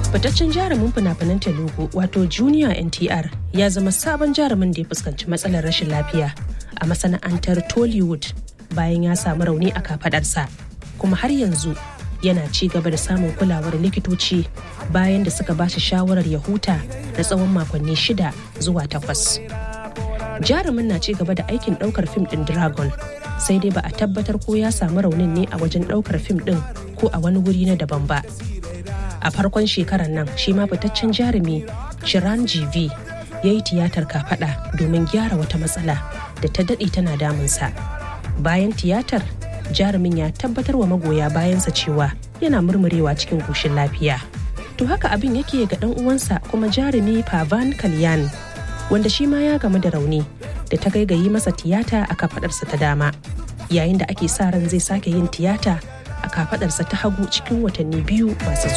fitaccen jarumin fina-finan telugu wato junior ntr ya zama sabon jarumin da ya fuskanci matsalar rashin lafiya a masana'antar tollywood bayan ya samu rauni a kafadarsa kuma har yanzu yana ci gaba da samun kulawar likitoci bayan da suka bashi shawarar ya huta na tsawon makonni shida zuwa takwas jarumin na ci gaba da aikin daukar fim din dragon sai dai ba a tabbatar ko ya samu raunin ne a wajen daukar fim din ko a wani wuri na daban ba a farkon shekarar nan shi ma fitaccen jarumi shiran gv ya yi tiyatar kafada domin gyara wata matsala da ta daɗe tana damunsa bayan tiyatar jarumin ya tabbatar wa magoya bayansa cewa yana murmurewa cikin koshin lafiya to haka abin yake ga ɗan uwansa kuma jarumi pavan kalyan wanda shi ma ya gamu da rauni da ta gaigayi masa tiyata a kafadarsa ta dama yayin da ake sa ran zai sake yin tiyata a kafadarsa ta hagu cikin watanni biyu masu zuwa